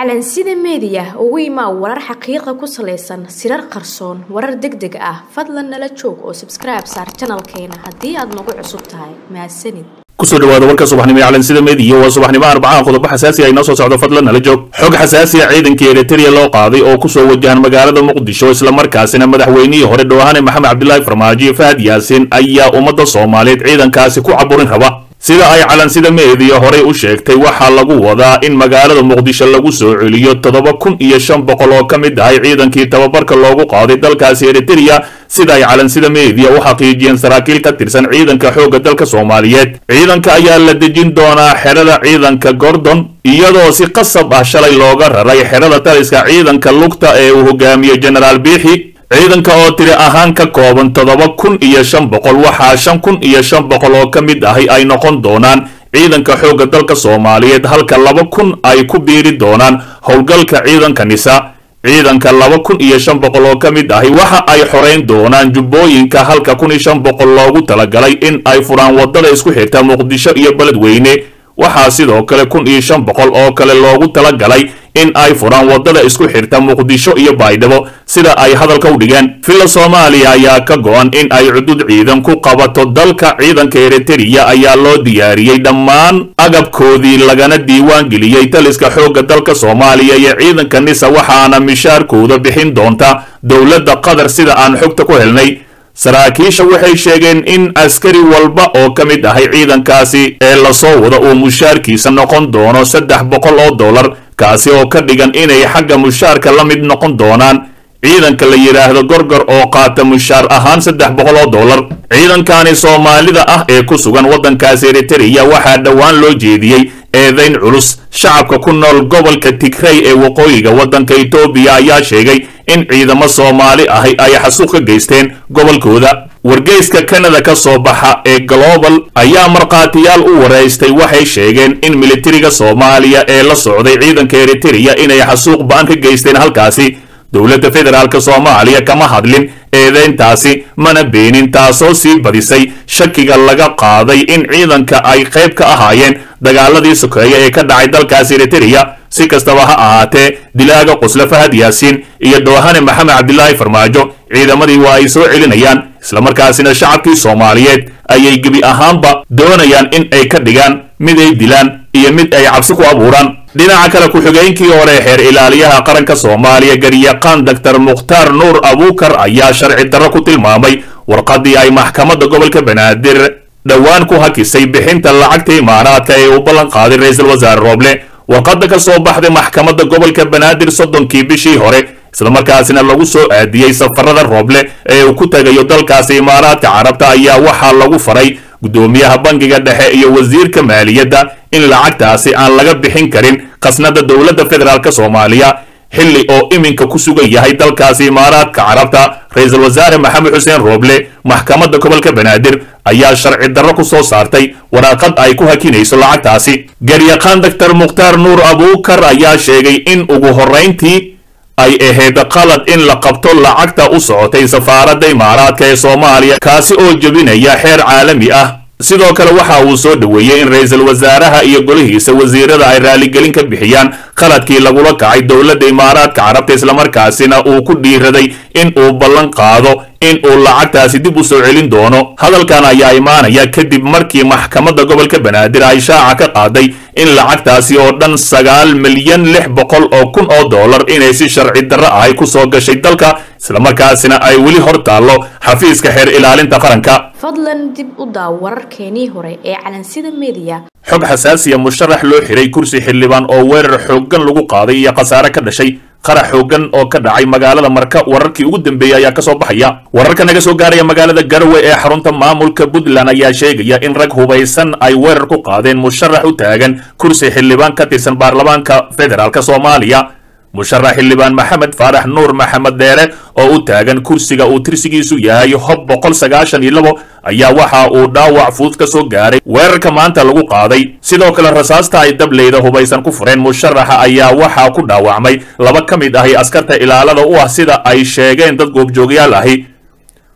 calansida meediya ugu imaa warar xaqiiqa ku salaysan sirar qarsoon warar deg deg ah fadlan nala joog oo sabskribe saar janalkeena haddii aad nagu cusub tahay mahadsanid kusoo dhawaada warka subaxnimo ee calansida meediya waa subaxnimo arbacaha qodobo xasaasi ah inoo soo socdo fadlan nala joog xog xasaasi ah ciidankii eritrea loo qaaday oo kusoo wajahan magaalada muqdisho islamarkaasina madaxweynihii hore dhowahane maxamed cabdilaahi farmaajo iyo fahad yaasin ayaa ummadda soomaaliyeed ciidankaasi ku caburin raba sida ay calansida meediya horey u sheegtay waxaa lagu wadaa in magaalada muqdisho lagu soo celiyo toddoba kun iyo shan boqol oo ka mid ahay ciidankii tababarka loogu qaaday dalkaasi eritrea sida ay calansida meediya u xaqiijiyeen saraakiil ka tirsan ciidanka xoogga dalka soomaaliyeed ciidanka ayaa la dejin doonaa xerada ciidanka gordon iyadoo si qasab ah shalay looga raray xerada taliska ciidanka lugta ee uu hogaamiyo genaraal biixi ciidanka oo tiri ahaan ka kooban toddoba kun iyo shan boqol waxaa shan kun iyo shan boqol oo ka mid ahi ay noqon doonaan ciidanka xoogga dalka soomaaliyeed halka laba kun ay ku biiri doonaan howlgalka ciidanka nisa ciidanka laba kun iyo shan boqol oo ka mid ahi waxa ay xorayn doonaan jubbooyinka halka kun iyo shan boqol loogu talagalay in ay furaan waddada isku xirta muqdisho iyo beledweyne waxaa sidoo kale kun iyo shan boqol oo kale loogu talagalay in ay furaan waddada isku xirta muqdisho iyo baydhabo sida ay hadalka u dhigeen villa soomaaliya ayaa ka go-an in ay cudud ciidan ku qabato dalka ciidanka eritrea ayaa loo diyaariyey dhammaan agabkoodii lagana diiwaan geliyey taliska xoogga dalka soomaaliya iyo ciidanka nisa waxaana mishaarkooda bixin doonta dowladda qatar sida aan xogta ku helnay saraakiisha waxay sheegeen in askari walba oo ka mid ahay ciidankaasi ee lasoo wada uu mushaarkiisa noqon doono saddex boqol oo dollar kaasi oo ka dhigan inay xagga mushaarka la mid noqon doonaan ciidanka la yidhaahdo gorgor oo qaata mushaar ahaan saddex boqol oo dollar ciidankani soomaalida ah ee ku sugan waddankaasi eritrea waxaa dhowaan loo jeediyey eedayn culus shacabka ku nool gobolka tigrey ee waqooyiga waddanka etoobiya ayaa sheegay in ciidamo soomaali ahi ay xasuuq ka geysteen gobolkooda wargeyska kanada ka soo baxa ee global ayaa markhaatiyaal u waraystay waxay sheegeen in militariga soomaaliya ee la socday ciidanka eritrea inay xasuuq ba-an ka geysteen halkaasi dowladda federaalk soomaaliya kama hadlin eedeyntaasi mana beenin taasoo sii badisay shakiga laga qaaday in ciidanka ay qayb ka ahaayeen dagaaladii sokeeya ee ka dhacay dalkaasi eritrea si kastaba ha ahaatee dilaaga qusle fahad yaasiin iyo doohane maxamed cabdilaahi farmaajo ciidamadii waa ay soo celinayaan islamarkaasina shacabkii soomaaliyeed ayay gebi ahaanba doonayaan in ay ka dhigaan mid ay dilaan iyo mid ay cabsi ku abuuraan dhinaca kale ku-xigeenkii hore xeer ilaaliyaha qaranka soomaaliya garyaqaan doctor mukhtaar nuur abuukar ayaa sharci darro ku tilmaamay warqaddii ay maxkamadda gobolka banaadir dhowaan ku hakisay bixinta lacagta imaaraadka ee uu ballan qaaday ra-iisul wasaare rooble warqadda ka soo baxday maxkamadda gobolka banaadir soddonkii bishii hore islamarkaasina lagu soo aadiyey safarada rooble ee uu ku tegayo dalkaasi imaaraadka carabta ayaa waxaa lagu faray guddoomiyaha bangiga dhexe iyo wasiirka maaliyadda in lacagtaasi aan laga bixin karin khasnada dowladda federaalk soomaaliya xilli oo iminka ku sugan yahay dalkaasi imaaraadka carabta ra-iisul wasaare maxamed xuseen rooble maxkamadda gobolka banaadir ayaa sharci darro ku soo saartay waraaqad ay ku hakinayso lacagtaasi garyaqaan doctor mukhtaar nuur abuukar ayaa sheegay in ugu horrayntii ay ahayd qalad in la qabto lacagta u socotay safaaradda imaaraadka ee soomaaliya kaasi oo jebinaya xeer caalami ah sidoo kale waxa uu soo dhoweeyey in ra-iisul wasaaraha iyo golihiisa wasiirada ay raaligelin ka bixiyaan qaladkii lagula kacay dowladda imaaraadka carabta islamarkaasina uu ku dhiiraday in uu ballan qaado in uu lacagtaasi dib u soo celin doono hadalkan ayaa imaanaya kadib markii maxkamadda gobolka banaadir ay shaaca ka qaaday in lacagtaasi oo dhan sagaal milyan lix boqol oo kun oo dollar inay si sharci darro ahay ku soo gashay dalka islamarkaasina ay weli hor taallo xafiiska xeer ilaalinta qaranka fadlan dib u daaw wararkeenii hore ee calansida meediya xog xasaasiya musharax loo xiray kursi xildhibaan oo weerar xooggan lagu qaaday iyo khasaare ka dhashay qarax xooggan oo ka dhacay magaalada marka wararkii ugu dambeeyey ayaa kasoo baxaya wararka naga soo gaaraya magaalada garowe ee xarunta maamulka puntland ayaa sheegaya in rag hubaysan ay weerar ku qaadeen musharax u taagan kursi xildhibaan ka tirsan baarlamaanka federaalk soomaaliya musharax xildhibaan maxamed faarax nuur maxamed deere oo u taagan kursiga uu tirsigiisu yahay hob boqol sagaashan iyo labo ayaa waxa uu dhaawac fudud ka soo gaaray weerarka maanta lagu qaaday sidoo kale rasaasta ay dableyda hubaysan ku fureen musharaxa ayaa waxaa ku dhaawacmay laba ka mid ahi askarta ilaalada u ah sida ay sheegeen dad goobjoogyaal ahi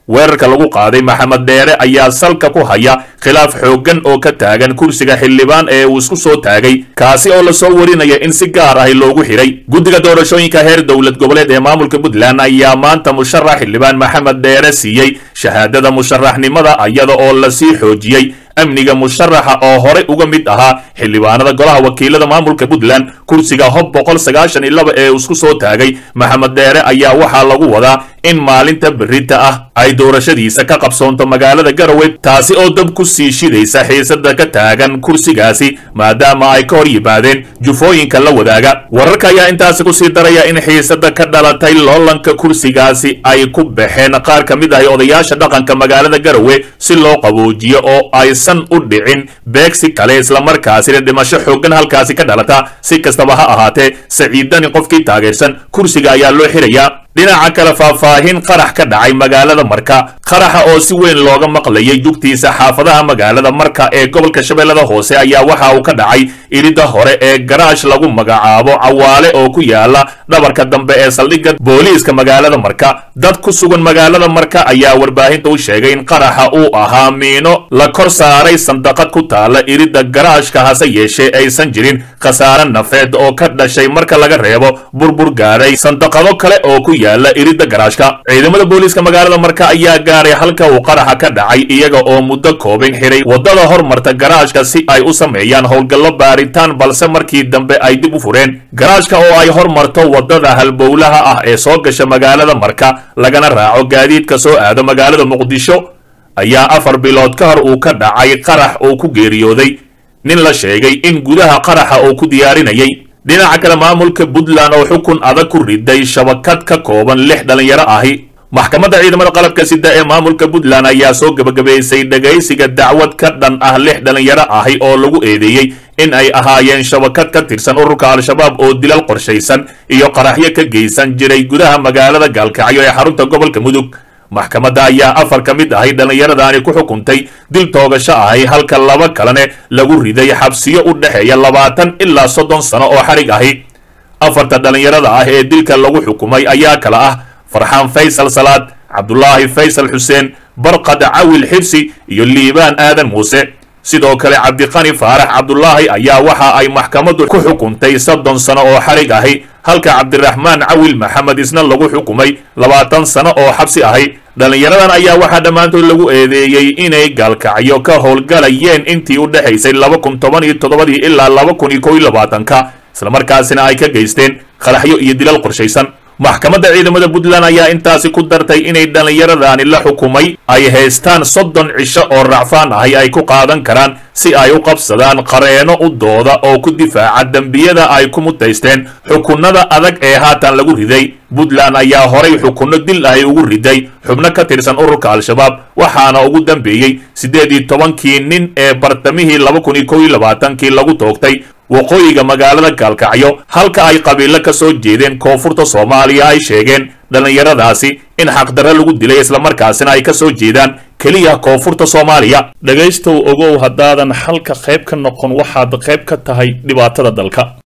weerarka lagu qaaday maxamed dheere ayaa salka ku haya khilaaf xooggan oo ka taagan kursiga xildhibaan ee uu isku soo taagay kaasi oo lasoo warinaya in si gaar ahi loogu xidhay guddiga doorashooyinka heer dowlad goboleed ee maamulka puntland ayaa maanta musharax xildhibaan maxamed dheere siiyey shahaadada musharaxnimada iyada oo lasii xoojiyey amniga musharaxa oo horey uga mid ahaa xildhibaanada golaha wakiilada maamulka puntland kursiga hob boqol sagaashan iyo laba ee isku soo taagay maxamed dheere ayaa waxaa lagu wadaa in maalinta berita ah ay doorashadiisa ka qabsoonto magaalada garowe taasi oo dab ku sii shidaysa xiisada ka taagan kursigaasi maadaama ay ka hor yimaadeen jufooyinka la wadaaga wararka ayaa intaasi kusii daraya in xiisada ka dhalatay loolanka kursigaasi ay ku baxeen qaar ka mid ahi odayaasha dhaqanka magaalada garowe si loo qaboojiyo oo aysan u dhicin beegsi kale islamarkaasina dhimasho xooggan halkaasi ka dhalata si kastaba ha ahaatee saciidani qofkii taageersan kursiga ayaa loo xirayaa dhinaca kale faahfaahin qarax ka dhacay magaalada marka qaraxa oo si weyn looga maqlayay jugtiisa xaafadaha magaalada marka ee gobolka shabeellada hoose ayaa waxa uu ka dhacay iridda hore ee garaash lagu magacaabo cawaale oo ku yaala dhabarka dambe ee saldhigga booliiska magaalada marka dad ku sugan magaalada marka ayaa warbaahinta u sheegay in qaraxa uu ahaa miino la kor saaray sandaqad ku taala iridda garaashka hase yeeshee aysan jirin khasaare nafeed oo ka dhashay marka laga reebo burbur gaaray sandaqado kale oo ku yaala iridda garaashka ciidamada booliiska magaalada marka ayaa gaaray halka uu qaraxa ka dhacay iyaga oo muddo koobin xiray waddada hormarta garaashka si ay u sameeyaan howlgallo baaritaan balse markii dambe ay dib u fureen garaashka oo ay hormarto waddada halbowlaha ah ee soo gasha magaalada marka lagana raaco gaadiidka soo aado magaalada muqdisho ayaa afar bilood ka hor uu ka dhacay qarax uu ku geeriyooday nin la sheegay in gudaha qaraxa uu ku diyaarinayay dhinaca kale maamulka puntland oo xukun adag ku riday shabakad ka kooban lix dhallinyaro ahi maxkamadda ciidamada qalabka sida ee maamulka puntland ayaa soo gebagabaysay dhegaysiga dacwad ka dhan ah lix dhallinyaro ahi oo lagu eedeeyey in ay ahaayeen shabakad ka tirsan ururka al-shabaab oo dilal qorshaysan iyo qaraxyo ka geysan jiray gudaha magaalada gaalkacyo ee xarunta gobolka mudug maxkamadda ayaa afar ka mid ahay dhallinyaradaani ku xukuntay dil toogasho ahay halka laba kalene lagu riday xabsiyo u dhexeeya labaatan ilaa soddon sano oo xarig ahi afarta dhallinyarada ah ee dilka lagu xukumay ayaa kala ah farxaan faysal salaad cabdulaahi faysal xuseen barqad cawil xibsi iyo liibaan aadan muuse sidoo kale cabdiqani faarax cabdulaahi ayaa waxa ay maxkamaddu ku xukuntay soddon sano oo xarig ahi halka cabdiraxmaan cawil maxamed isna lagu xukumay labaatan sano oo xabsi ahi dhallinyaradan ayaa waxaa dhammaantood lagu eedeeyey inay gaalkacyo ka howlgalayeen intii u dhexaysay laba kun toban iyo toddobadii ilaa laba kun iyo kow iyo labaatanka islamarkaasina ay ka geysteen qaraxyo iyo dilal qorshaysan maxkamadda ciidamada puntland ayaa intaasi ku dartay inay dhallinyaradaani la xukumay ay haystaan soddon cisho oo racfaan ahi ay ku qaadan karaan si ay u qabsadaan qareeno u dooda oo ku difaaca dembiyada ay ku mutaysteen xukunada adag ee haatan lagu riday puntland ayaa horay xukunno dil ahi ugu riday xubno ka tirsan ururka al-shabaab waxaana ugu dambeeyey siddeed iyo tobankii nin ee bartamihii laba kun iyo kow iyo labaatankii lagu toogtay waqooyiga magaalada gaalkacyo halka ay qabiilo ka soo jeedeen koonfurta soomaaliya ay sheegeen dhallinyaradaasi in xaqdarre lagu dilay islamarkaasina ay ka soo jeedaan keliya koonfurta soomaaliya dhegaystow ogow haddaadan xalka qayb ka noqon waxaad qayb ka tahay dhibaatada dalka